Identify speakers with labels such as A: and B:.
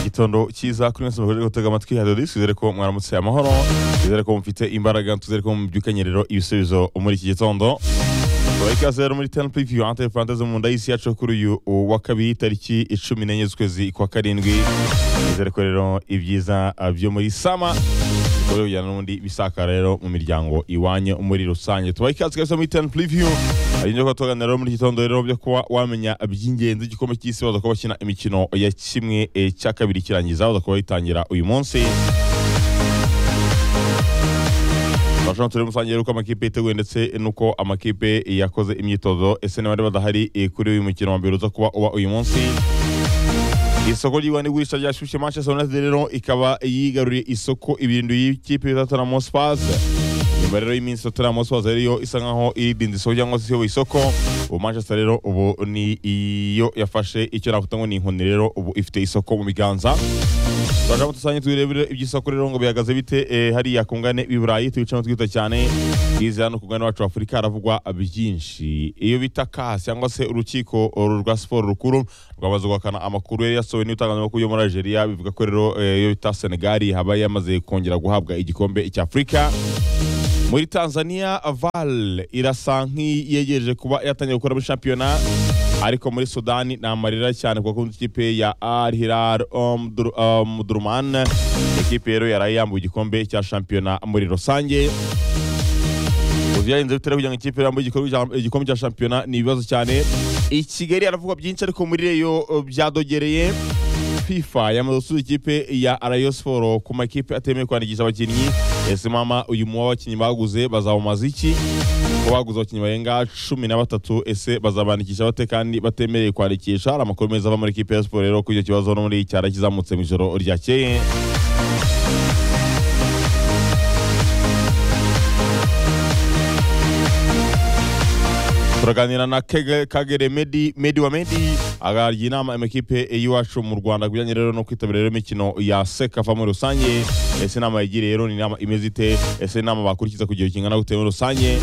A: gitondo cyiza kuri mwese mugore gutega amatwi ya dodi twizere ko mwaramutse amahoro twizere ko mufite imbaraga twizere ko mubyukanye rero ibisubizo muri iki gitondo tubahe ikaze rero muri tani pivi ante fantazi mu nda y'isi yacu kuri uyu wa kabiri tariki icumi n'enye z'ukwezi kwa karindwi twizere ko rero ibyiza ah, byo muri sama bikorwa kujyana n'ubundi bisakara rero mu miryango iwanyu muri rusange tubahe ikaze kabisa muri tani pivi hari ibyo tuganira rero muri iki gitondo rero byo kuba wamenya iby'ingenzi igikombe cy'isi baza kuba bakina imikino ya kimwe eh, cya kabiri kirangiza baza kuba bayitangira uyu munsi Abashaka turi musangiye uko amakipe yiteguye ndetse nuko amakipe yakoze imyitozo ese niba bari badahari eh, kuri uyu mukino wa mbere uza kuba uba uyu munsi isoko ry'igura n'igurisha ryashyushye Manchester United rero ikaba yigaruriye isoko ibintu y'ikipe ya Tottenham Hotspur nyuma rero y'iminsi Tottenham Hotspur ariyo isa nkaho iridinda isoko cyangwa se iyoboye isoko ubu Manchester rero ubu ni iyo yafashe icyo nakwita ngo ni inkoni rero ubu ifite isoko mu biganza turashaka dusanye tubirebere iby'isoko rero ngo bihagaze bite eh, hariya ku ngane i Burayi tubicamo twita cyane bwiza no ku ngane wacu wa Afurika haravugwa byinshi iyo bita CAS cyangwa se urukiko uru rwa siporo rukuru rwamaze guhakana amakuru yari yasohowe n'ibitangazamakuru yo muri Algeria bivuga ko rero eh, iyo bita Senegal habaye yamaze kongera guhabwa igikombe cy'Afurika muri Tanzania Val irasa nk'iyegereje kuba yatangiye gukora muri shampiyona ariko muri Sudani ni amarira cyane kuko ikipe ya Al Hilal Omdur- Omdurman ikipe rero yaraye yambuye igikombe cya shampiyona muri rusange byarenze bitari kugira ngo ikipe yambaye igikombe cya- igikombe cya shampiyona ni ibibazo cyane i Kigali haravuga byinshi ariko muri reyo uh, byadogereye FIFA yamaze gusubiza ikipe ya Rayon Sport ku makipe atemewe kwandikisha abakinnyi ese mama uyu muwa w'abakinnyi baguze bazawumaza iki ko baguze abakinnyi barenga cumi na batatu ese bazabandikisha bate kandi batemereye kwandikisha hari amakuru meza ava muri ikipe ya siporo rero kuri icyo kibazo no muri cyara kizamutse mu ijoro ryakeye turaganira na Kege- kagere medi medi wa medi agarya inama amakipe y'iwacu mu rwanda ku bijyanye rero no kwitabira rero imikino ya sekafa muri rusange ese inama yagiriye rero ni inama imeze ite ese inama bakurikiza ku gihe kingana gute muri rusange